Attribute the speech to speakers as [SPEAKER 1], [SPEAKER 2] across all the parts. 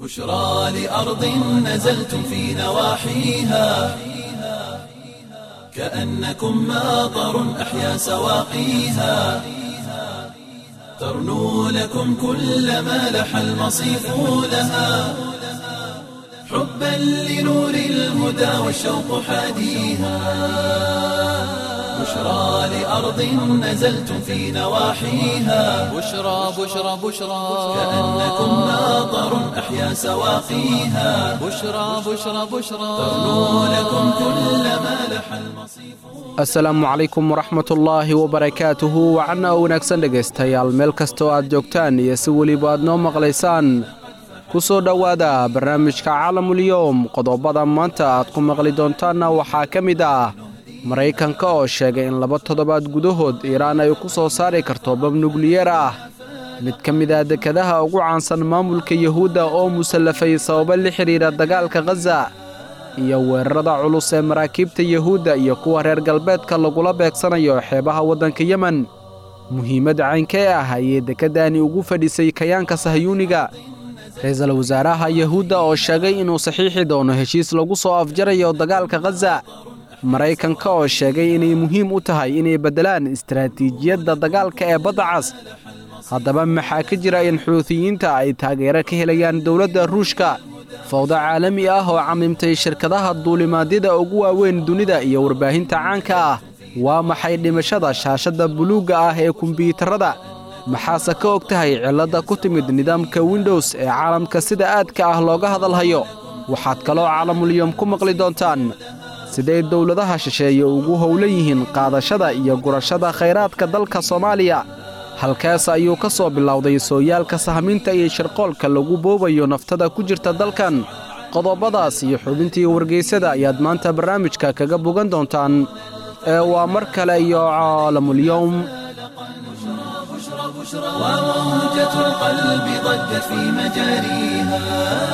[SPEAKER 1] بشرى لأرض نزلتم في نواحيها كأنكم ماطر أحيا سواقيها ترنو لكم كل ما لح المصيف لها حبا لنور الهدى والشوق حاديها بشرى لأرض نزلتم في نواحيها
[SPEAKER 2] بشرى بشرى بشرى
[SPEAKER 1] كأنكم ماطر أحيا سواقيها
[SPEAKER 2] بشرى بشرى بشرى
[SPEAKER 1] ترنو لكم كل ما لح المصيف
[SPEAKER 3] asalaamu calaykum waraxmatullaahi wabarakaatuhu wacanna oo wanaagsan dhegaystayaal meel kastoo aad joogtaan iyo si weliba aad noo maqlaysaan ku soo dhowaada barnaamijka caalamulyoom qodobada maanta aad ku maqli doontaanna waxaa ka mid ah maraykanka oo sheegay in laba toddobaad gudahood iiraan ay ku soo saari karto bab nukliyeer ah mid ka mid ah dekadaha ugu caansan maamulka yuhuudda oo musallafay sababo la xidhiidha dagaalka khaza iyo weerarada culus ee maraakiibta yuhuudda iyo kuwa reer galbeedka lagula beegsanayo xeebaha waddanka yemen muhiimadda caynkee ah ayay dekeddaani ugu fadhisay kayaanka sahyuuniga ra-iisul wasaaraha yuhuudda oo sheegay inuu saxiixi doono heshiis lagu soo afjarayo dagaalka khaza maraykanka oo sheegay inay muhiim u tahay inay beddelaan istaraatiijiyadda dagaalka ee badda cas haddaba maxaa ka jira in xuutiyiinta ay taageero ka helayaan dowladda ruushka fawdo caalami ah oo camimtay shirkadaha duulimaadyada ugu waaweyn dunida iyo warbaahinta caanka ah waa maxay dhimashada shaashadda buluugga ah ee kumbiyuutarada maxaase ka og tahay cilladda ku timid nidaamka windows ee caalamka sida aadka ah looga hadalhayo waxaad kaloo caalamulyom ku maqli doontaan siday dowladaha shisheeye ugu howlan yihiin qaadashada iyo gurashada khayraadka dalka soomaaliya halkaas ayuu ka soo bilowday sooyaalka sahminta iyo shirqoolka lagu boobayo naftada ku jirta dalkan qodobadaas iyo xubintii wargaysada ayaad maanta barnaamijka kaga bogan doontaan ee waa mar kale iyo caalamulyowm
[SPEAKER 1] وموجة القلب ضجت في مجاريها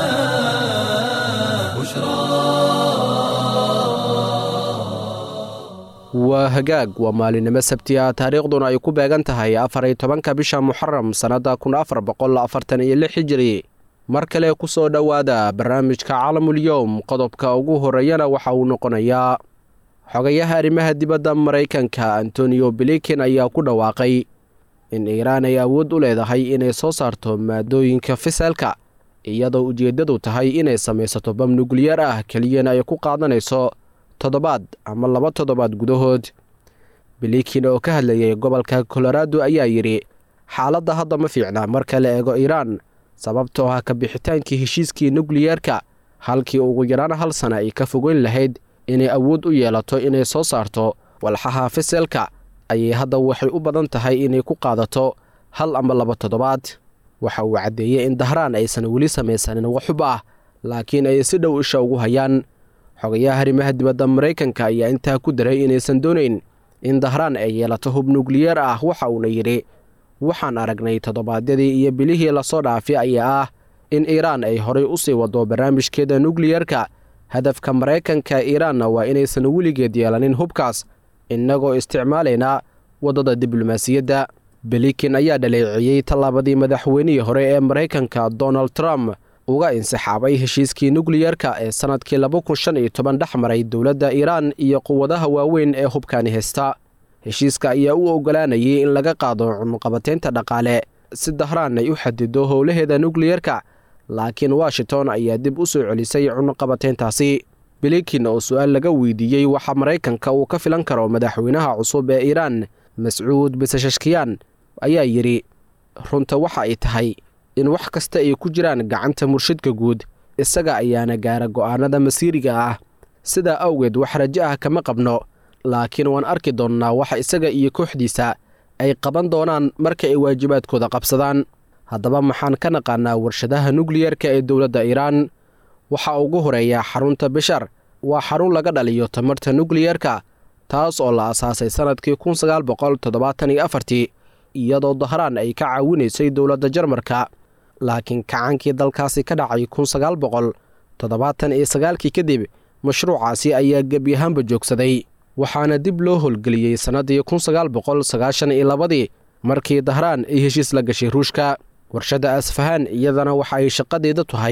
[SPEAKER 3] waa hagaag waa maalinimo sabti ah taariikhduna ay ku beegan tahay afar iyo tobanka bisha muxaram sannadda kun afar boqol afartan iyo lix hijiri mar kale ku soo dhowaada barnaamijka caalamulyoom qodobka ugu horreeyana waxa uu noqonayaa xogayaha arrimaha dibadda maraykanka antoniyo bilikin ayaa ku dhawaaqay in iiraan ay awood u leedahay inay soo saarto maadooyinka fiseelka iyadoo ujeeddadu tahay inay samaysato bam nukliyeer ah keliyana ay ku qaadanayso toddobaad ama laba toddobaad gudahood bilikin oo ka hadlayay gobolka kolorado ayaa yidhi xaaladda hadda ma fiicna marka la eego iiraan sababtoo ah ka bixitaankii heshiiskii nukliyeerka halkii ugu yaraan hal sana ay ka fogeyn lahayd inay awood u yeelato inay soo saarto walxaha fiselka ayay hadda waxay u badan tahay inay ku qaadato hal ama laba toddobaad waxa uu caddeeyey in dahraan aysan weli samaysanin waxxub ah laakiin ay si dhow isha ugu hayaan xogayaha arrimaha dibadda maraykanka ayaa intaa ku daray inaysan doonayn in dahraan ay yeelato hub nukliyeer ah waxa uuna yidhi waxaan aragnay toddobaadyadii iyo bilihii lasoo dhaafay ayaa ah in iiraan ay horay u sii wado barnaamijkeeda nukliyeerka hadafka maraykanka iiraanna waa inaysan weligeed yeelanin hubkaas innagoo isticmaalaynaa waddada diblomaasiyadda belikin ayaa dhaleeciyey tallaabadii madaxweynihii hore ee maraykanka donald trump uga insixaabay heshiiskii nukliyeerka ee sannadkii laba kun shan iyo toban dhex maray dowladda iiraan iyo quwadaha waaweyn ee hubkaani haysta heshiiska ayaa u oggolaanayay in laga qaado cunuqabateynta dhaqaale si dahraan ay u xadido howlaheeda nukliyeerka laakiin washington ayaa dib u soo celisay cunuqabateyntaasi bilikin oo su-aal laga weydiiyey waxa maraykanka uu ka filan karo madaxweynaha cusub ee iiraan mascuud bisashashkiyaan ayaa yidhi runta waxa ay tahay in wax kasta ay ku jiraan gacanta murshidka guud isaga ayaana gaara go'aanada masiiriga ah sidaa awgeed wax rajo ah kama qabno laakiin waan arki doonnaa waxa isaga iyo kooxdiisa ay qaban doonaan marka ay waajibaadkooda qabsadaan haddaba maxaan ka naqaanaa warshadaha nukliyerka ee dowladda iiraan waxaa ugu horeeya xarunta bishar waa xarun laga dhaliyo tamarta nukliyerka taas oo la asaasay sannadkii kun sagaal boqol toddobaatan iyo afartii iyadoo dahraan ay ka caawinaysay dowladda jarmarka laakiin kacaankii dalkaasi ka dhacay kun sagaal boqol toddobaatan iyo sagaalkii kadib mashruucaasi ayaa gebyahaanba joogsaday waxaana dib loo howlgeliyey sannaddii kun sagaal boqol sagaashan iyo labadii markii dahraan ay heshiis la gashay ruushka warshadda asfahaan iyadana waxa ay shaqadeeda tahay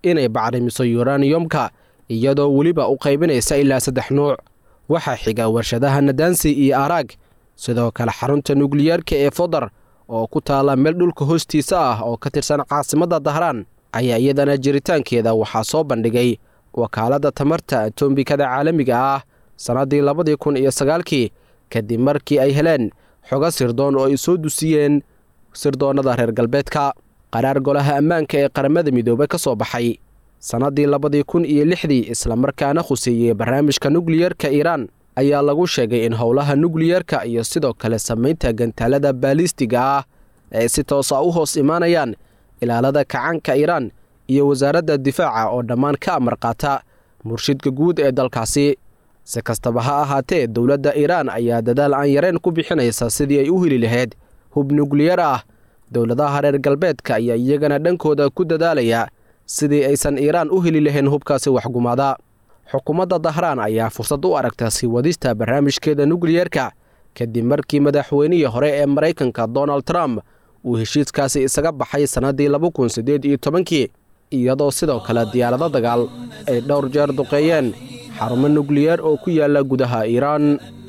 [SPEAKER 3] inay bacrimiso yuraniyomka iyadoo weliba u qaybinaysa ilaa saddex nuuc waxaa xiga warshadaha nadansi iyo araag sidoo kale xarunta nukliyeerka ee fodar oo ku taalla meel dhulka hoostiisa ah oo ka tirsan caasimadda dahraan ayaa iyadana jiritaankeeda waxaa soo bandhigay wakaaladda tamarta atombikada caalamiga ah sannaddii labadii kun iyo sagaalkii kadib markii ay heleen xogo sirdoon oo ay soo dusiyeen sirdoonnada reer galbeedka qaraar golaha ammaanka ee qaramada midoobey ka soo baxay sannaddii labadii kun iyo lixdii islamarkaana khuseeyey barnaamijka nukliyerka iiraan ayaa lagu sheegay in howlaha nukliyerka iyo sidoo kale samaynta gantaalada baalistiga ah ay si toosa u hoos imaanayaan ilaalada kacaanka iiraan iyo wasaaradda difaaca oo dhammaan ka amar qaata murshidka guud ee dalkaasi si kastaba ha ahaatee dowladda iiraan ayaa dadaal aan yareen ku bixinaysa sidii ay u heli lahayd hub nukliyar ah dowladaha reer galbeedka ayaa iyagana dhankooda ku dadaalaya sidii aysan iiraan u heli lahayn hubkaasi waxgumaada xukuumadda dahraan ayaa fursad u aragta sii wadista barnaamijkeeda nukliyerka kadib markii madaxweynihii hore ee maraykanka donald trump uu heshiiskaasi isaga baxay sannaddii laba kun siddeed iyo tobankii iyadoo sidoo kale diyaarado dagaal ay dhowr jeer duqeeyeen xarumo nukliyeer oo ku yaala gudaha iiraan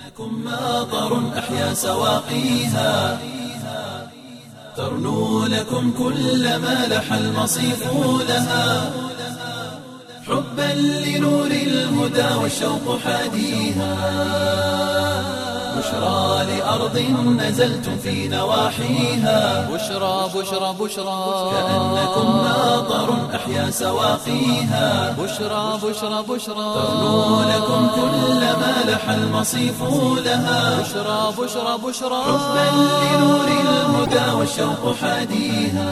[SPEAKER 1] ترنو لكم كل ما لح المصيف لها حبا لنور الهدى والشوق حاديها بشرى لأرض نزلتم في نواحيها
[SPEAKER 2] بشرى بشرى بشرى
[SPEAKER 1] كأنكم ناظر أحيا سواقيها
[SPEAKER 2] بشرى بشرى بشرى
[SPEAKER 1] ترنو لكم كل ما لح المصيف لها
[SPEAKER 2] بشرى بشرى بشرى
[SPEAKER 1] حبا لنور الهدى والشوق حاديها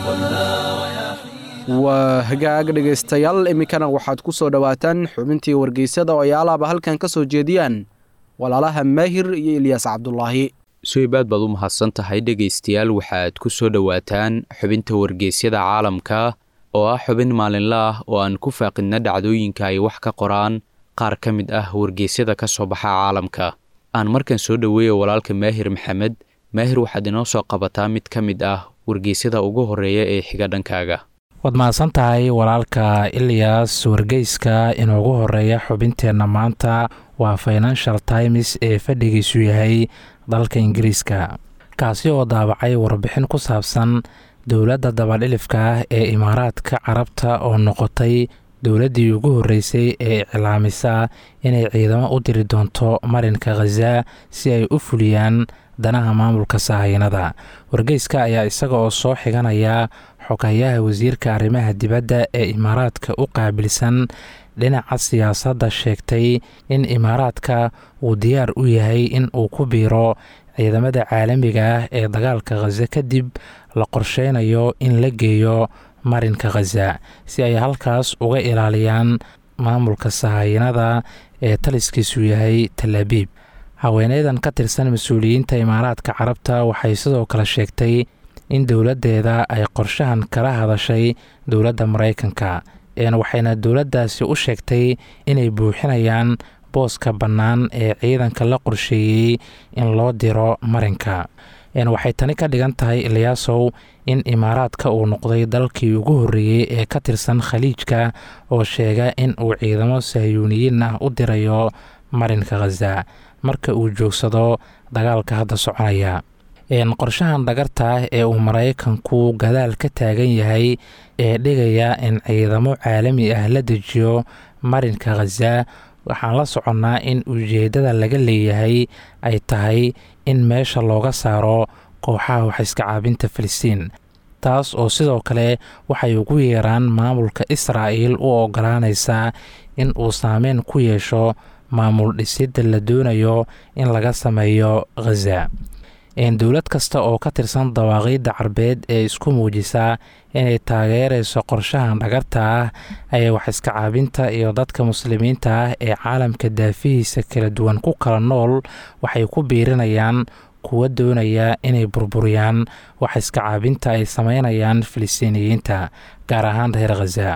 [SPEAKER 3] waa hagaag dhegaystayaal iminkana waxaad ku soo dhowaataan xubintii wargeysada oo ay alaaba halkan ka soo jeediyaan walaalaha maahir iyo ilyaas cabdulaahi
[SPEAKER 4] suibaad baad u mahadsan tahay dhegaystayaal waxaad ku soo dhowaataan xubinta wargeysyada caalamka oo ah xubin maalinle ah oo aan ku faaqidna dhacdooyinka ay wax ka qoraan qaar ka mid ah wargeysyada ka soo baxa caalamka aan markan soo dhoweeya walaalka maahir maxamed maahir waxaad inoo soo qabataa mid ka mid ah wargeysyada ugu horreeya ee xiga dhankaaga
[SPEAKER 5] waad mahadsan tahay walaalka ilyas wargeyska inuugu horeeya xubinteenna maanta waa financial times ee fadhigiisu yahay dalka ingiriiska kaasi oo daabacay warbixin ku saabsan dowladda dabadhilifka ah ee imaaraadka carabta oo noqotay dowladdii ugu horreysay ee iclaamisa inay ciidamo u diri doonto marinka khaza si ay u fuliyaan danaha maamulka sahayanada wargeyska ayaa isaga oo soo xiganaya xogayaha wasiirka arrimaha dibadda ee imaaraadka u qaabilsan dhinaca siyaasadda sheegtay in imaaraadka uu diyaar u yahay in uu ku biiro ciidamada caalamiga ah ee dagaalka khaza kadib la qorsheynayo in la geeyo marinka khaza si ay halkaas uga ilaaliyaan maamulka sahayanada ee taliskiisu yahay talaabiib haweeneydan ka tirsan mas-uuliyiinta imaaraadka carabta waxay sidoo kale sheegtay in dowladdeeda ay qorshahan kala hadashay dowladda maraykanka waxayna dowladdaasi u sheegtay inay buuxinayaan booska bannaan ee ciidanka la qorsheeyey in loo diro marinka waxay tani ka dhigan tahay ilyaasow in imaaraadka uu noqday dalkii ugu horreeyey ee ka tirsan khaliijka oo sheega in uu ciidamo sahyuuniyiin ah u dirayo marinka khaza marka uu joogsado dagaalka hadda soconaya qorshahan dhagarta ah ee uu maraykanku gadaal ka taagan yahay ee dhigaya in ciidamo caalami ah la dejiyo marinka khaza waxaan la soconnaa in ujeeddada laga leeyahay ay tahay in meesha looga saaro kooxaha waxiska caabinta filistiin taas oo sidoo kale waxay ugu yeeraan maamulka israa'il u ogolaanaysaa in uu saameyn ku yeesho maamul dhisidda la doonayo in laga sameeyo khaza dowlad kasta oo ka tirsan dawaaqiidda carbeed ee isku muujisaa inay taageerayso qorshahan dhagarta ah ayaa waxiska caabinta iyo dadka muslimiinta ah ee caalamka daafihiisa kala duwan ku kala nool waxay ku biirinayaan kuwa doonaya inay burburiyaan waxiska caabinta ay sameynayaan filistiiniyiinta gaar ahaan reer khaza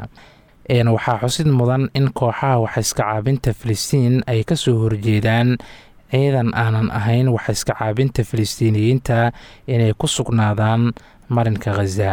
[SPEAKER 5] waxaa xusid mudan in kooxaha waxiska caabinta filistiin ay ka soo horjeedaan ciidan aanan ahayn waxiska caabinta filistiiniyiinta inay ku sugnaadaan marinka khaza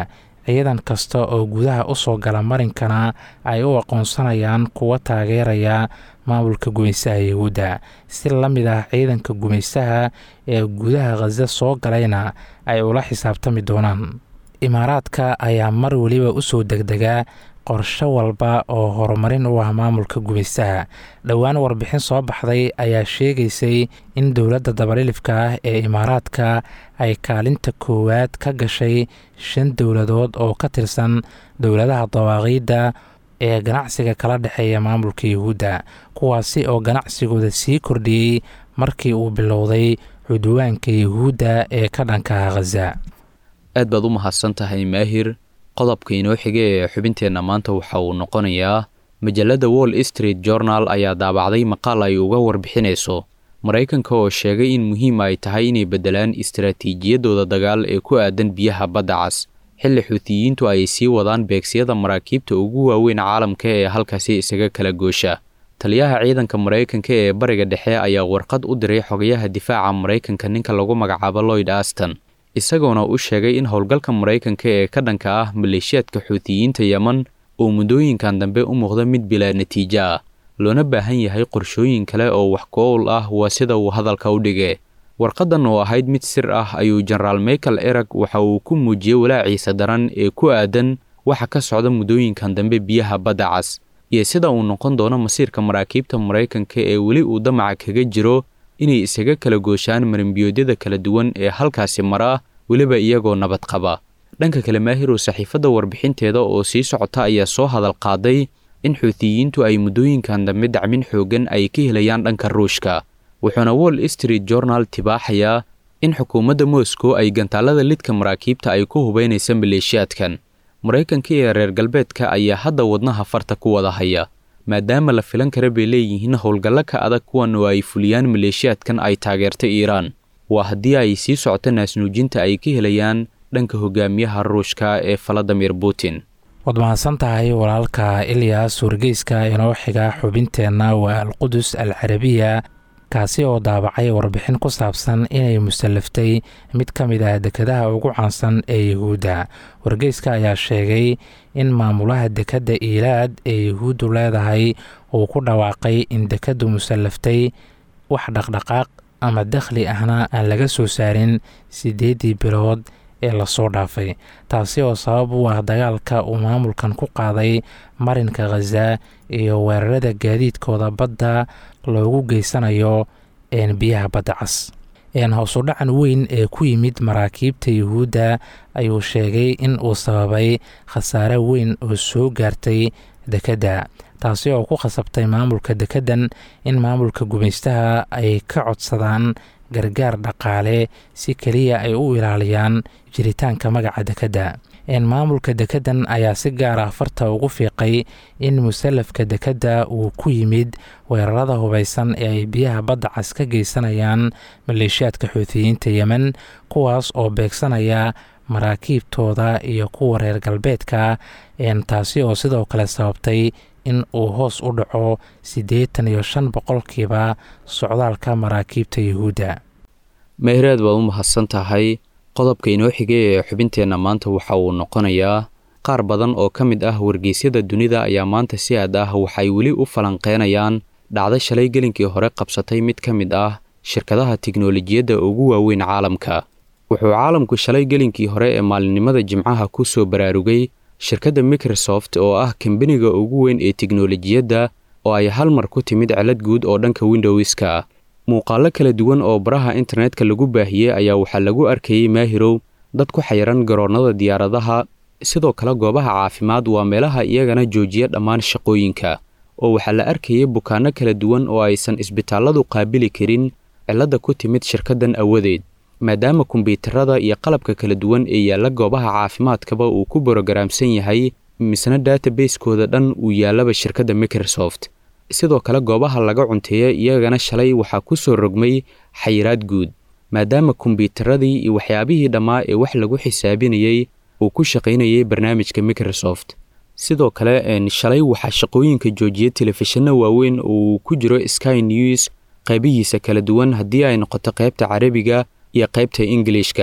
[SPEAKER 5] ciidan kasta oo gudaha u soo gala marinkana ay u aqoonsanayaan kuwa taageeraya maamulka gumaystaha yahuudda si la mid ah ciidanka gumaystaha ee gudaha khaza soo galayna ay ula xisaabtami doonaan imaaraadka ayaa mar weliba u soo degdegaa qorsho walba oo horumarin u ah maamulka gumaystaha dhowaan warbixin soo baxday ayaa sheegaysay in dowladda dabalilifka ah ee imaaraadka ay kaalinta koowaad ka gashay shan dowladood oo ka tirsan dowladaha dawaaqiidda ee ganacsiga kala dhexeeya maamulka yahuudda kuwaasi oo ganacsigooda sii kordhiyey markii uu bilowday cudwaanka yahuudda ee ka dhankaha khaza
[SPEAKER 4] aad baad u mahadsan tahay maahir qodobka inoo xiga ee xubinteenna maanta waxa uu noqonayaa majalladda wall street journal ayaa daabacday maqaal ay uga warbixinayso maraykanka oo sheegay in muhiim ay tahay inay beddelaan istaraatiijiyadooda dagaal ee ku aadan biyaha badda cas xilli xuutiyiintu ay sii wadaan beegsiyada maraakiibta ugu waaweyn caalamka ee halkaasi isaga kala goosha taliyaha ciidanka maraykanka ee bariga dhexe ayaa warqad u diray xogayaha difaaca maraykanka ninka lagu magacaabo lloyd aston isagoona u sheegay in howlgalka maraykanka ee ka dhanka ah maleeshiyaadka xuutiyiinta yeman uu muddooyinkan dambe u muuqda mid bilaa natiijo ah loona baahan yahay qorshooyin kale oo wax ku-owl ah waa sida uu hadalka u dhige warqadan oo ahayd mid sir ah ayuu jenaraal michael erag waxa uu ku muujiyey walaaciisa daran ee ku aadan waxa ka socda muddooyinkan dambe biyaha badda cas iyo sida uu noqon doono masiirka maraakiibta maraykanka ee weli uu damaca kaga jiro inay isaga kala gooshaan marimbiyoodyada kala duwan ee halkaasi mara weliba iyagoo nabad qaba dhanka kale maahirow saxiifadda warbixinteeda oo sii socota ayaa soo hadal qaaday in xuutiyiintu ay muddooyinkan dambe dacmin xooggan ay ka helayaan dhanka ruushka wuxuuna wall street journal tibaaxayaa in xukuumadda moscow ay gantaalada lidka maraakiibta ay ku hubaynaysa maleeshiyaadkan maraykanka iyo reer galbeedka ayaa hadda wadnaha farta ku wada haya maadaama la filan kara bay leeyihiin howlgallo ka adag kuwan oo ay fuliyaan maleeshiyaadkan ay taageerta iiraan waa haddii ay sii socoto naasnuujinta ay ka helayaan dhanka hogaamiyaha ruushka ee valadimir putin
[SPEAKER 5] waad mahadsan tahay walaalka ilyas wargeyska inoo xiga xubinteenna waa alqudus al carabiya kaasi oo daabacay warbixin ku saabsan inay musallaftay mid ka mid ah dekadaha ugu caansan ee yahuudda wargeyska ayaa sheegay in maamulaha dekedda iilaad ee yahuuddu leedahay uu ku dhawaaqay in dekaddu musallaftay wax dhaqdhaqaaq ama dakhli ahna aan laga soo saarin siddeeddii bilood ee lasoo dhaafay taasi oo sabab u ah dagaalka uu maamulkan ku qaaday marinka khaza iyo weerarada gaadiidkooda badda loogu geysanayo biyaha badda cas hoosudhacan weyn ee ku yimid maraakiibta yuhuudda ayuu sheegay in uu sababay khasaare weyn oo soo gaartay dekedda taasi oo ku khasabtay maamulka dekeddan in maamulka gumaystaha ay ka codsadaan gargaar dhaqaale si keliya ay u ilaaliyaan jiritaanka magaca dekedda maamulka dekeddan ayaa si gaar ah farta ugu fiiqay in musallafka dekedda uu ku yimid weerarada hubaysan ee ay biyaha badda cas ka geysanayaan maleeshiyaadka xuutiyiinta yemen kuwaas oo beegsanaya maraakiibtooda iyo kuwa reer galbeedka taasi oo sidoo kale sababtay in uu hoos u dhaco siddeetan iyo shan boqolkiiba socdaalka maraakiibta yuhuudda
[SPEAKER 4] meehraad baad u mahadsan tahay qodobka inoo xigay ee xubinteenna maanta waxa uu noqonayaa qaar badan oo ka mid ah wargeysyada dunida ayaa maanta si aad ah waxay weli u falanqeynayaan dhacdo shalay gelinkii hore qabsatay mid ka mid ah shirkadaha tiknolojiyadda ugu waaweyn caalamka wuxuu caalamku shalay gelinkii hore ee maalinimada jimcaha ku soo baraarugay shirkadda microsoft oo ah kambaniga ugu weyn ee tiknolojiyadda oo ay hal mar ku timid celad guud oo dhanka windowska ah muuqaallo kala duwan oo baraha internetka lagu baahiyey ayaa waxaa lagu arkayey maahirow dad ku xayiran garoonnada diyaaradaha sidoo kale goobaha caafimaad waa meelaha iyagana joojiya dhammaan shaqooyinka oo waxaa la arkayay bukaanno kala duwan oo aysan isbitaalladu qaabili karin cilladda ku timid shirkaddan awadeed maadaama kombyuutarada iyo qalabka kala duwan ee yaalla goobaha caafimaadkaba uu ku borogaraamsan yahay misna database-kooda dhan uu yaallaba shirkadda microsoft sidoo kale goobaha laga cunteeya iyagana shalay waxaa ku soo rogmay xayiraad guud maadaama kombyuutaradii iyo waxyaabihii dhammaa ee wax lagu xisaabinayey uu ku shaqaynayay barnaamijka microsoft sidoo kale shalay waxaa shaqooyinka joojiyay telefishinno waaweyn oo uu ku jiro sky news qaybihiisa kala duwan haddii ay noqoto qaybta carabiga iyo qaybta ingilishka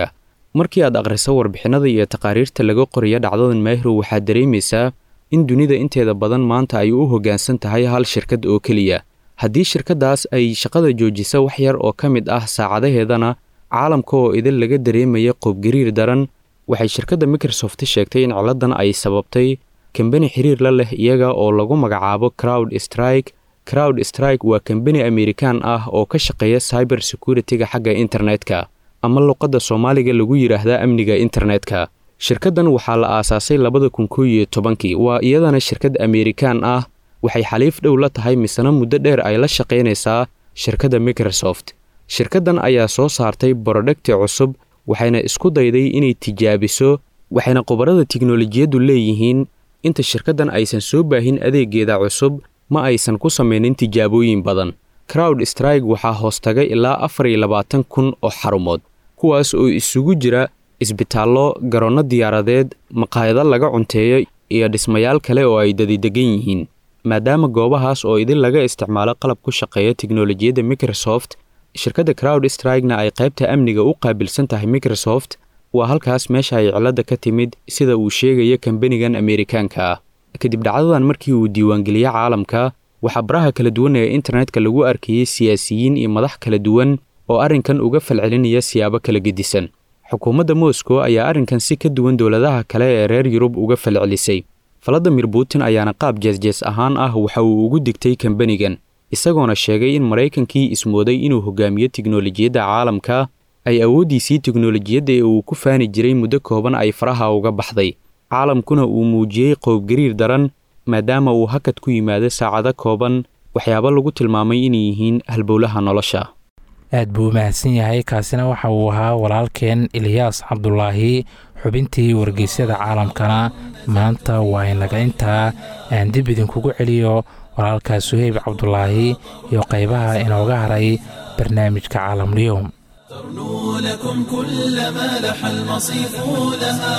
[SPEAKER 4] markii aad akhriso warbixinada iyo taqaariirta laga qoriya dhacdadan maahiro waxaad dareemaysaa in dunida inteeda badan maanta ay u hoggaansan tahay hal shirkad oo keliya haddii shirkaddaas ay shaqada joojisa wax yar oo ka mid ah saacadaheedana caalamka oo idin laga dareemaya qoobgariir daran waxay shirkadda microsoft sheegtay in ciladan ay sababtay kambani xiriir la leh iyaga oo lagu magacaabo crowd strike crowd strike waa kambani amerikaan ah oo ka shaqeeya cyber security-ga xagga internetka ama luqadda soomaaliga lagu yidhaahdaa amniga internetka shirkaddan waxaa la aasaasay labada kun koo iyo tobankii waa iyadana shirkad amerikaan ah waxay xaliif dhow la tahay misena muddo dheer ay la shaqaynaysaa shirkadda microsoft shirkaddan ayaa soo saartay borodhagti cusub waxayna isku dayday inay tijaabiso waxayna khubarada tiknolojiyaddu leeyihiin inta shirkaddan aysan soo baahin adeegeeda cusub ma aysan ku samaynin tijaabooyin badan crowd strike waxaa hoostagay ilaa afar iyo labaatan kun oo xarumood kuwaas oo isugu jira isbitaallo garoonno diyaaradeed maqaayado laga cunteeyo iyo dhismayaal kale oo ay dadidegan yihiin maadaama goobahaas oo idin laga isticmaalo qalab ku shaqeeya tiknolojiyadda microsoft shirkadda crowd strikena ay qaybta amniga u qaabilsan tahay microsoft waa halkaas meesha ay cilladda ka timid sida uu sheegaya kambanigan amerikaanka ah kadib dhacdadan markii uu diiwaangeliye caalamka waxaa baraha kala duwan ee internetka lagu arkayey siyaasiyiin iyo madax kala duwan oo arrinkan uga falcelinaya siyaabo kala gedisan xukuumadda moscow ayaa arrinkan si ka duwan dowladaha kale ee reer yurub uga falcelisay valadimir putin ayaana qaab jeesjees ahaan ah waxa uu ugu digtay kambanigan isagoona sheegay in maraykankii ismooday inuu hogaamiyo tiknolojiyadda caalamka ay awooddiisii tiknolojiyadda ee uu ku faani jiray muddo kooban ay faraha uga baxday caalamkuna uu muujiyey qowbgariir daran maadaama uu hakad ku yimaado saacado kooban waxyaabo lagu tilmaamay inay yihiin halbowlaha nolosha
[SPEAKER 5] aad buu u mahadsan yahay kaasina waxa uu ahaa walaalkeen eliyaas cabdulaahi xubintii wargeysyada caalamkana maanta waa inaga intaa aan dib idinkugu celiyo walaalkaa suheyb cabdulaahi iyo qaybaha inooga haray barnaamijka caalamliyom
[SPEAKER 1] ترنو لكم كل ما لح المصيف لها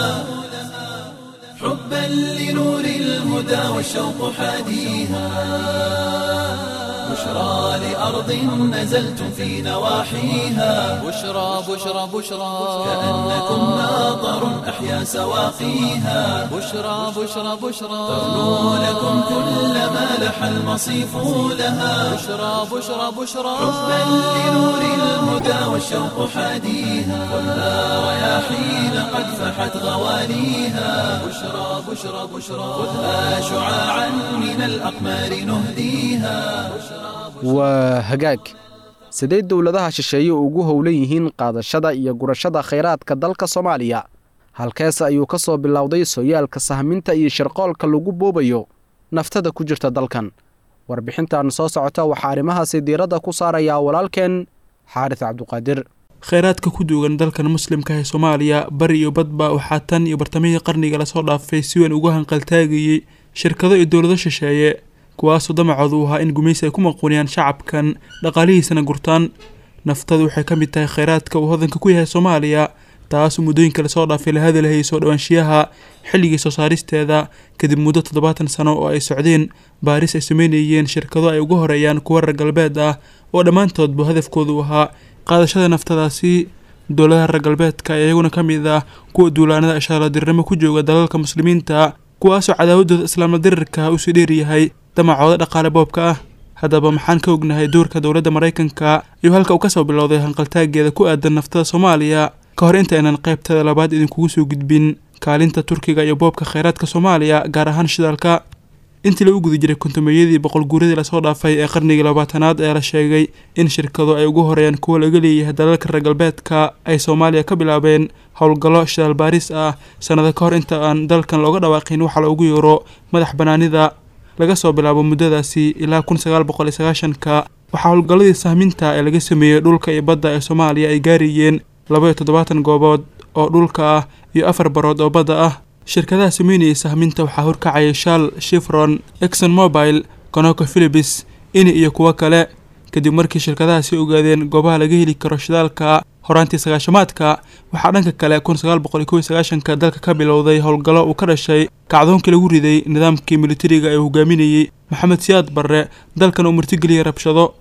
[SPEAKER 1] حبا لنور الهدى والشوق حاديها بشرى لأرض نزلتم في نواحيها
[SPEAKER 2] بشرى بشرى بشرى
[SPEAKER 1] كأنكم ماطر أحيا سواقيها
[SPEAKER 2] بشرى بشرى بشرى
[SPEAKER 1] ترنو لكم كل ما لح المصيف لها
[SPEAKER 2] بشرى بشرى بشرى
[SPEAKER 1] حبا لنور الهدى والشوق حاديها خذها رياحين قد فحت غواليها بشرى بشرى بشرى خذها شعاعا من الأقمار نهديها
[SPEAKER 3] waa hagaag sidee dowladaha shisheeye ugu howlan yihiin qaadashada iyo gurashada khayraadka dalka soomaaliya halkeese ayuu ka soo bilowday sooyaalka sahminta iyo shirqoolka lagu boobayo naftada ku jirta dalkan warbixintan soo socota waxaa arrimahaasi diiradda ku saarayaa walaalkeen xaaris cabduqaadir
[SPEAKER 6] kheyraadka ku duugan dalkan muslimka ee soomaaliya bari iyo badba waxaa tan iyo bartamihii qarniga lasoo dhaafay si weyn uga hanqaltaagayey shirkado iyo dowlado shisheeye kuwaasoo damacoodu u ahaa in gumaysi ay ku maquuniyaan shacabkan dhaqaalihiisana gurtaan naftadu waxay ka mid tahay kheyraadka uu hodanka ku yahay soomaaliya taasoo muddooyinka lasoo dhaafay la hadalhayay soo dhowaanshiyaha xilligii soo saaristeeda kadib muddo toddobaatan sano oo ay socdeen baaris ay sameynayeen shirkado ay uga horeeyaan kuwa reer galbeed ah oo dhammaantoodba hadafkoodu ahaa qaadashada naftadaasi dowladaha reer galbeedka ee iyaguna ka mid ah kuwa duulaanada ishaaladirirnimo ku jooga dalalka muslimiinta kuwaasoo cadaawadooda islaamla dirirka usii dheeryahay damacooda dhaqaale boobka ah haddaba maxaan ka ognahay doorka dowladda maraykanka iyo halka uu kasoo bilowday hanqaltaageeda ku aadan naftada soomaaliya ka hor inta aynan qaybtada labaad idinkugu soo gudbin kaalinta turkiga iyo boobka kheyraadka soomaaliya gaar ahaan shidaalka intii lagu guda jiray kontumeeyadii boqol guuradii lasoo dhaafay ee qarnigii labaatanaad ayaa la sheegay in shirkado ay ugu horeeyaan kuwa laga leeyahay dalalka reer galbeedka ay soomaaliya ka bilaabeen howlgallo shidaal baaris ah sannado ka hor inta aan dalkan looga dhawaaqin waxaa loogu yeero madax banaanida laga soo bilaabo muddadaasi ilaa kun sagaal boqol iyo sagaashanka waxaa howlgalladii sahminta ee laga sameeyey dhulka iyo badda ee soomaaliya ay gaarayeen laba iyo toddobaatan goobood oo dhulka ah iyo afar barood oo badda ah shirkadaha sameynayay sahminta waxaa horkacayay shal shifron exon mobile conoco philibis ini iyo kuwo kale kadib markii shirkadahaasi ogaadeen goobaha laga heli karo shidaalka horaantii sagaashamaadka waxaa dhanka kale kun sagaal boqol iyo kow iyo sagaashanka dalka ka bilowday howlgallo uu ka dhashay kacdoonkii lagu riday nidaamkii militariga ee hogaaminayey maxamed siyaad barre dalkan uu martigeliyey rabshado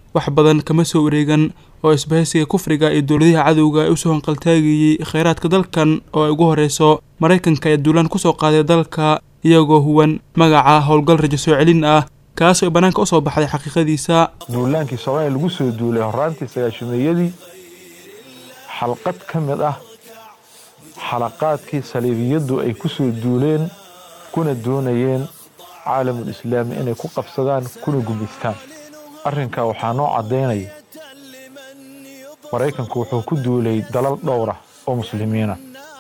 [SPEAKER 6] wax badan kama soo wareegan oo isbahaysiga kufriga iyo dowladaha cadowga ee usoo hanqaltaagayey kheyraadka dalkan oo ay ugu horeyso maraykanka ayaa duulaan kusoo qaaday dalka iyagoo huwan magaca howlgal rajo soo celin ah kaasoo ay bannaanka usoo baxday xaqiiqadiisa
[SPEAKER 7] duulaankii soomaaliya lagu soo duulay horaantii sagaashameeyadii xalqad ka mid ah xalaqaadkii saliibiyaddu ay ku soo duuleen kuna doonayeen caalamul islaami inay ku qabsadaan kuna gumaystaan arrinkaa waxaa noo caddaynaya maraykanku wuxuu ku duulay dalal dhowra oo muslimiina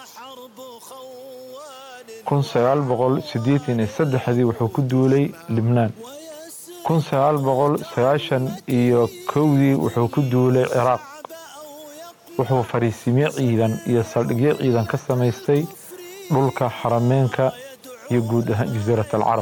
[SPEAKER 7] kun sagaal boqol siddeetan iyo saddexdii wuxuu ku duulay libnaan kun sagaal boqol sagaashan iyo kowdii wuxuu ku duulay ciraaq wuxuu fariisimye ciidan iyo saldhigyo ciidan ka samaystay dhulka xarameenka iyo guud ahaan jasiirat alcarab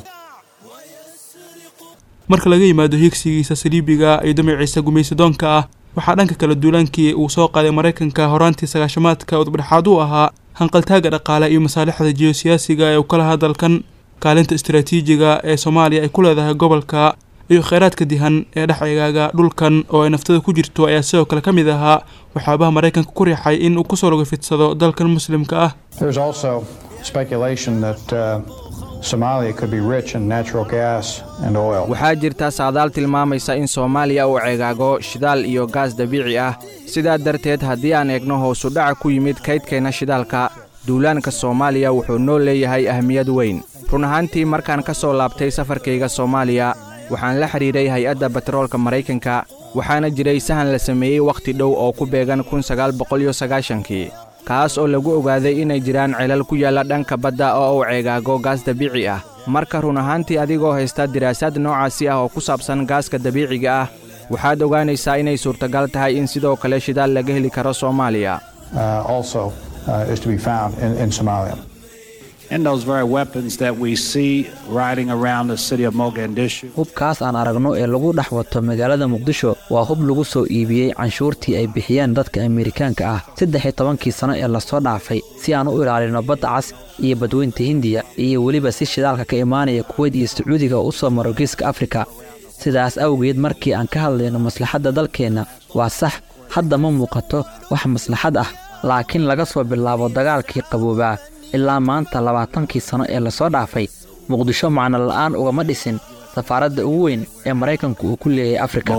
[SPEAKER 6] marka laga yimaado hiigsigiisa saliibiga iyo damaciisa gumaysadoonka ah waxaa dhanka kale duulaankii uu soo qaaday maraykanka horaantii sagaashamaadka udubdhexaad u ahaa hanqaltaaga dhaqaale iyo masaalixda jiyosiyaasiga ee uu ka lahaa dalkan kaalinta istaraatiijiga ee soomaaliya ay ku leedahay gobolka iyo kheyraadka dihan ee dhex eegaaga dhulkan oo ay naftada ku jirto ayaa sidoo kale ka mid ahaa waxyaabaha maraykanka ku riixay in uu kusoo laga fidsado dalkan muslimka ah
[SPEAKER 8] There's also speculation that uh, Somalia could be rich in natural gas and oil.
[SPEAKER 9] waxaa jirta saadaal tilmaamaysa in soomaaliya uu ceegaago shidaal iyo gaas dabiici ah sidaa darteed haddii aan eegno hoosu dhaca ku yimid kaydkeenna shidaalka duulaanka soomaaliya wuxuu noo leeyahay ahmiyad weyn run ahaantii markaan ka soo laabtay safarkayga soomaaliya waxaan la xidhiidhay hay-adda batroolka maraykanka waxaana jiray sahan la sameeyey wakhti dhow oo ku beegan kun sagaal boqol iyo sagaashankii kaas oo lagu ogaaday inay jiraan celal ku yaalla dhanka badda oo uu ceegaago gaas dabiici ah marka run ahaantii adigoo haysta diraasaad noocaasi ah oo ku saabsan gaaska dabiiciga ah waxaad ogaanaysaa inay suurtagal tahay in sidoo kale shidaal laga heli karo soomaaliya
[SPEAKER 8] uh, also uh, is to be found in, in Somalia.
[SPEAKER 10] And those very weapons that we see riding around the city of Mogadishu.
[SPEAKER 11] hubkaas aan aragno ee lagu dhex wato magaalada muqdisho waa hub lagu soo iibiyey canshuurtii ay bixiyeen dadka amerikaanka ah saddex iyo tobankii sanno ee lasoo dhaafay si aan u ilaalino badda cas iyo badweynta hindiya iyo weliba si shidaalka ka imaanaya kuweyd iyo sacuudiga u soo maro geeska afrika sidaas awgeed markii aan ka hadlayno maslaxadda dalkeenna waa sax hadda ma muuqato wax maslaxad ah laakiin laga soo bilaabo dagaalkii qaboobaa ilaa maanta labaatankii sanno ee lasoo dhaafay muqdisho macno la'aan ugama dhisin safaaradda ugu weyn ee maraykanku uu ku leeyahay afrika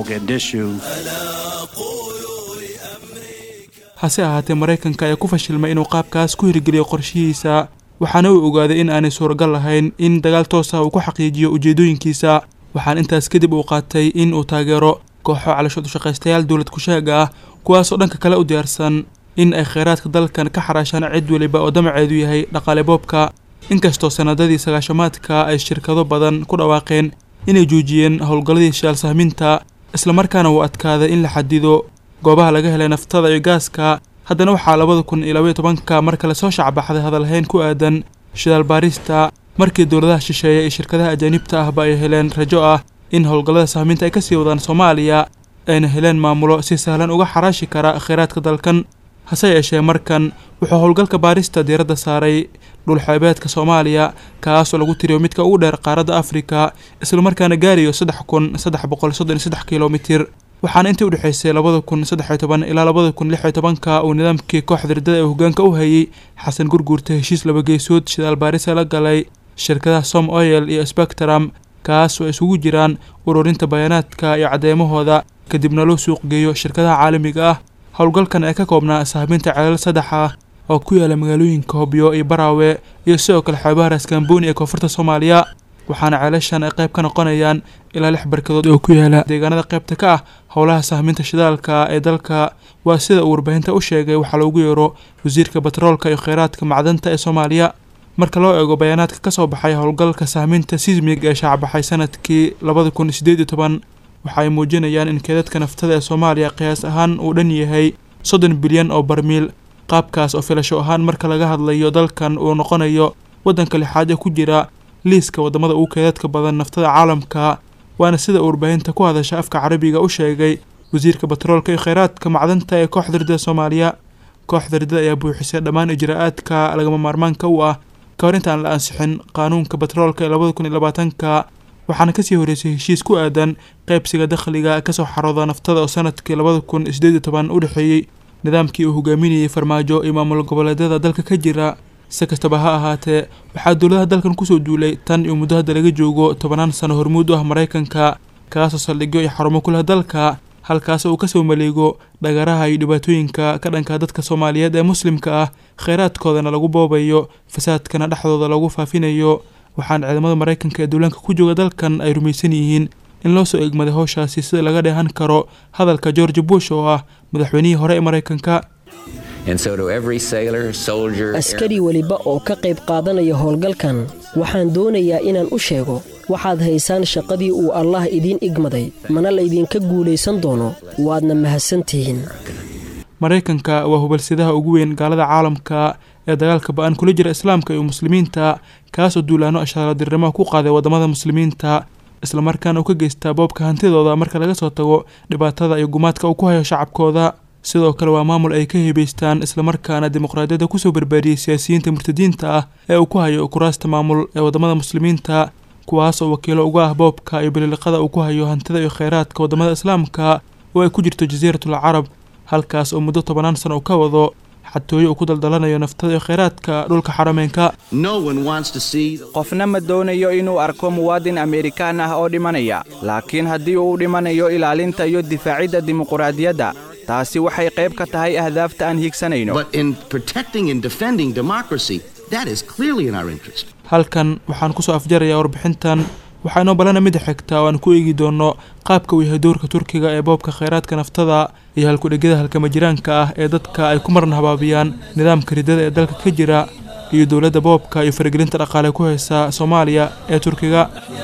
[SPEAKER 6] hase ahaatee maraykanka ayaa ku fashilmay inuu qaabkaas ku hirgeliyo qorshihiisa waxaana uu ogaaday in aanay suuragal lahayn in dagaal toos ah uu ku xaqiijiyo ujeeddooyinkiisa waxaana intaas kadib uu qaatay in uu taageero kooxo calooshood ushaqaystayaal dowlad kusheega ah kuwaasoo dhanka kale u diyaarsan in ay kheyraadka dalkan ka xaraashaan cid weliba oo damaceedu yahay dhaqaale boobka inkastoo sanadadii sagaashamaadka ay shirkado badan ku dhawaaqeen inay joojiyeen howlgalladii shidaal sahminta islamarkaana uu adkaaday in la xadido goobaha laga helay naftada iyo gaaska haddana waxaa labada kun iyo labaiyo tobanka mar kale soo shacbaxday hadalhayn ku aadan shidaal baarista markii dowladaha shisheeye iyo shirkadaha ajaanibta ahba ay heleen rajo ah in howlgallada sahminta ay kasii wadaan soomaaliya ayna heleen maamulo si sahlan uga xaraashi kara kheyraadka dalkan hase yeeshee markan wuxuu howlgalka baarista diiradda saaray dhulxeebeedka soomaaliya kaasoo lagu tiriyo midka ugu dheer qaaradda afrika islamarkaana gaarayo saddex kun saddex boqol soddon iyo saddex kilomitir waxaana intii udhexaysay labada kun saddex iyo toban ilaa labada kun lix iyo tobanka uu nidaamkii kooxda riddada ee hoggaanka u hayay xasan gurguurta heshiis laba geesood shidaal baarisa la galay shirkadaha som oil iyo spectrum kaas oo ay isugu jiraan ururinta bayaanaadka iyo caddeymahooda kadibna loo suuq geeyo shirkadaha caalamiga ah howlgalkan ee ka koobnaa sahminta ceelal saddex ah oo ku yaala magaalooyinka hobyo iyo baraawe iyo sidoo kale xeebaha raaskambooni ee koonfurta soomaaliya waxaana ceelashan ay qayb ka noqonayaan ilaa lix barkadood oo ku yaala deegaanada qaybta ka ah howlaha sahminta shidaalka ee dalka waa sida uu warbaahinta u sheegay waxaa loogu yeero wasiirka batroolka iyo kheyraadka macdanta ee soomaaliya marka loo eego bayaanaadka ka soo baxay howlgalka sahminta sismig ee shaacbaxay sanadkii labada kun sideed iyo toban waxa ay muujinayaan in keedadka naftada ee soomaaliya qiyaas ahaan uu dhan yahay soddon bilyan oo barmiil qaabkaas oo filasho ahaan marka laga hadlayo dalkan uu noqonayo waddanka lixaad ee ku jira liiska waddamada ugu keedadka badan naftada caalamka waana sida uu warbaahinta ku hadasha afka carabiga u sheegay wasiirka batroolka iyo kheyraadka macdanta ee kooxda riddada soomaaliya kooxda riddada ayaa buuxisay dhammaan ijraa'aadka lagama maarmaanka u ah ka hor intaan la ansixin qaanuunka batroolka ee labada kun iyo labaatanka waxaana kasii horeysay heshiis ku aadan qaybsiga dakhliga kasoo xarooda naftada oo sanadkii labada kun sideed iyo toban u dhexeeyey nidaamkii uu hogaaminayay farmaajo iyo maamul goboleedyada dalka ka jira si kastaba ha ahaatee waxaa dowladaha dalkan kusoo duulay tan iyo muddo hadda laga joogo tobanaan sano hormuud u ah maraykanka kaasoo saldhigyo iyo xarumo ku leh dalka halkaas uu kasoo maleego dhagaraha iyo dhibaatooyinka ka dhanka dadka soomaaliyeed ee muslimka ah kheyraadkoodana lagu boobayo fasaadkana dhexdooda lagu faafinayo waxaana ciidamada maraykanka ee duulaanka ku jooga dalkan ay rumaysan yihiin in loo soo egmaday howshaasi sida laga dheehan karo hadalka george bush oo ah madaxweynihii hore ee maraykanka
[SPEAKER 12] askari weliba oo ka qayb qaadanaya howlgalkan waxaan doonayaa inaan u sheego waxaad haysaan shaqadii uu allah idiin igmaday mana laydinka guulaysan doono waadna mahadsantihiin
[SPEAKER 6] maraykanka waa hubalsidaha ugu weyn gaalada caalamka ee dagaalka ba-an kula jira islaamka iyo muslimiinta kaasoo duulaano ashaaradirimaha ku qaaday waddamada muslimiinta islamarkaana uu ka geystaa boobka hantidooda marka laga soo tago dhibaatada iyo gumaadka uu ku hayo shacabkooda sidoo kale waa maamul ay ka heebaystaan islamarkaana dimuqraadiyadda kusoo barbaariyey siyaasiyiinta murtadiinta ah ee uu ku hayo kuraasta maamul ee waddamada muslimiinta kuwaas oo wakiilo uga ah boobka iyo bililiqada uu ku hayo hantida iyo kheyraadka waddamada islaamka oo ay ku jirto jasiiratul carab halkaas oo muddo tobanaan sano uu ka wado xatooyo uu ku daldalanayo naftada iyo kheyraadka dhulka xarameynka
[SPEAKER 9] qofna ma doonayo inuu arko muwaadin amerikaan ah oo dhimanaya laakiin haddii uu dhimanayo ilaalinta iyo difaacidda dimuquraadiyadda taasi waxay qayb ka tahay ahdaafta aan hiigsanayno
[SPEAKER 6] halkan waxaan kusoo afjarayaa warbixintan waxaa inoo balana mida xigta oo aan ku eegi doono qaabka uu yahay doorka turkiga ee boobka kheyraadka naftada iyo halkudhegyada halkama jiraanka ah ee dadka ay ku marna habaabiyaan nidaamka ridada ee dalka ka jira iyo dowladda boobka iyo faragelinta dhaqaale ku haysa soomaaliya ee turkiga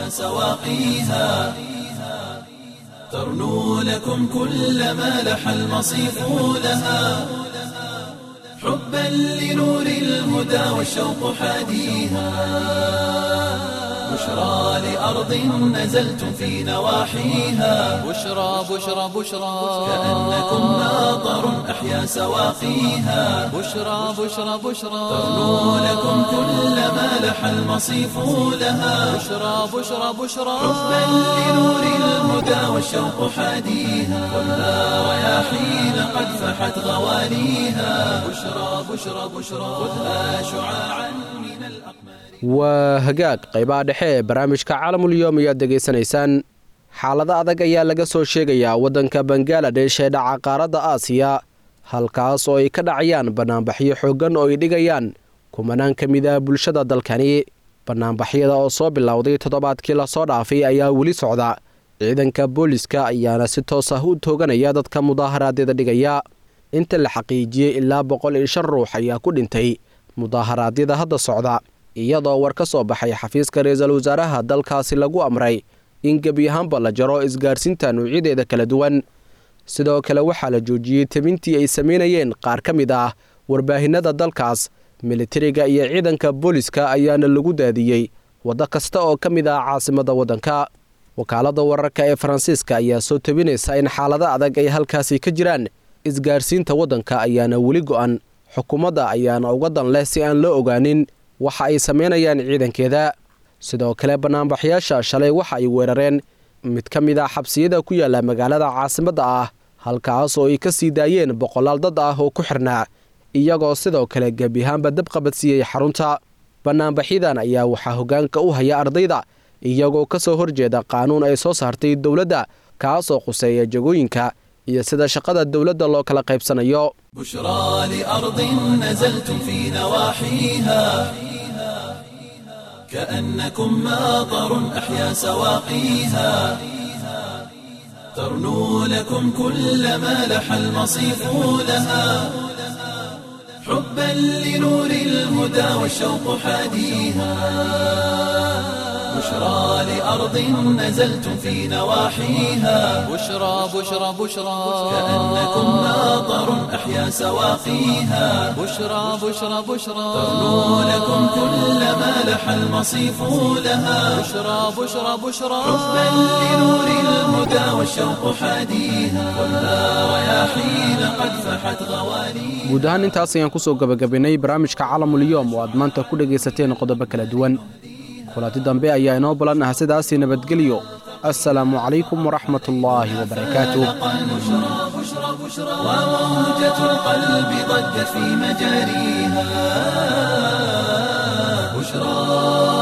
[SPEAKER 1] ترنو لكم كل ما لح المصيف لها حبا لنور الهدى والشوق حاديها بشرى لأرض نزلتم في نواحيها
[SPEAKER 2] بشرى بشرى بشرى
[SPEAKER 1] كأنكم ناظر أحيا سواقيها
[SPEAKER 2] بشرى بشرى بشرى
[SPEAKER 1] ترنو لكم كل ما لح المصيف لها
[SPEAKER 2] بشرى بشرى بشرى
[SPEAKER 1] حبا لنور الهدى والشوق حاديها خذها رياحين قد فحت غواليها بشرى بشرى بشرى خذها شعاعا من الأقمار
[SPEAKER 3] waa hagaag qaybaha dhexe ee barnaamijka caalamulyoom ayaad degaysanaysaan xaalado adag ayaa laga soo sheegayaa waddanka bangaladesh ee dhaca qaaradda aasiya halkaas oo ay ka dhacayaan bannaanbaxyo xooggan oo ay dhigayaan kumanaan ka mid ah bulshada dalkani bannaanbaxyada oo soo bilowday toddobaadkii lasoo dhaafay ayaa weli socda ciidanka booliska ayaana si toos ah u tooganaya dadka mudaaharaadyada dhigaya inta la xaqiijiyey ilaa boqol iyo shan ruux ayaa ku dhintay mudaaharaadyada hadda socda iyadoo war ka soo baxay xafiiska ra-iisul wasaaraha dalkaasi lagu amray in gebi ahaanba la jaro isgaarsiinta nuucyadeeda kala duwan sidoo kale waxaa la joojiyey tebintii ay samaynayeen qaar ka mid ah warbaahinada dalkaas militariga iyo ciidanka booliska ayaana lagu daadiyey waddo kasta oo ka mid ah caasimadda waddanka wakaaladda wararka ee faransiiska ayaa soo tebinaysa in xaalado adag ay halkaasi ka jiraan isgaarsiinta waddanka ayaana weli go'an xukuumadda ayaana uga dan leh si aan loo ogaanin waxa ay samaynayaan ciidankeeda sidoo kale bannaanbaxyaasha shalay waxa ay weerareen mid ka mid ah xabsiyada ku yaalla magaalada caasimadda ah halkaas oo ay ka sii daayeen boqolaal dad ah oo ku xirnaa iyagoo sidoo kale gebi ahaanba dab qabadsiiyey xarunta bannaanbaxyadan ayaa waxaa hoggaanka u haya ardayda iyagoo ka soo horjeeda qaanuun ay soo saartay dowladda kaasoo khuseeya jagooyinka iyo sida shaqada dowladda loo kala qaybsanayo
[SPEAKER 1] بشرى لأرض نزلتم في نواحيها كأنكم ماطر أحيا سواقيها ترنو لكم كل ما لح المصيف لها حبا لنور الهدى والشوق حاديها بشرى لأرض نزلتم في نواحيها
[SPEAKER 2] بشرى بشرى بشرى
[SPEAKER 1] كأنكم ماطر أحيا سواقيها
[SPEAKER 2] بشرى بشرى بشرى
[SPEAKER 1] ترنو لكم كل ما لح المصيف لها
[SPEAKER 2] بشرى بشرى بشرى
[SPEAKER 1] حبا لنور الهدى والشوق حاديها خذها رياحين قد فحت غواليها
[SPEAKER 3] guud ahaan intaas ayaan kusoo gabagabaynay barnaamijka caalamulyoom oo aad maanta ku dhegaysateen qodobo kala duwan kulanti dambe ayaa inoo balan ah sidaasii nabadgelyo assalaamu calaykum waraxmat ullaahi wabarakaatuh
[SPEAKER 1] وموجة القلب ضجت في مجاريها بشرى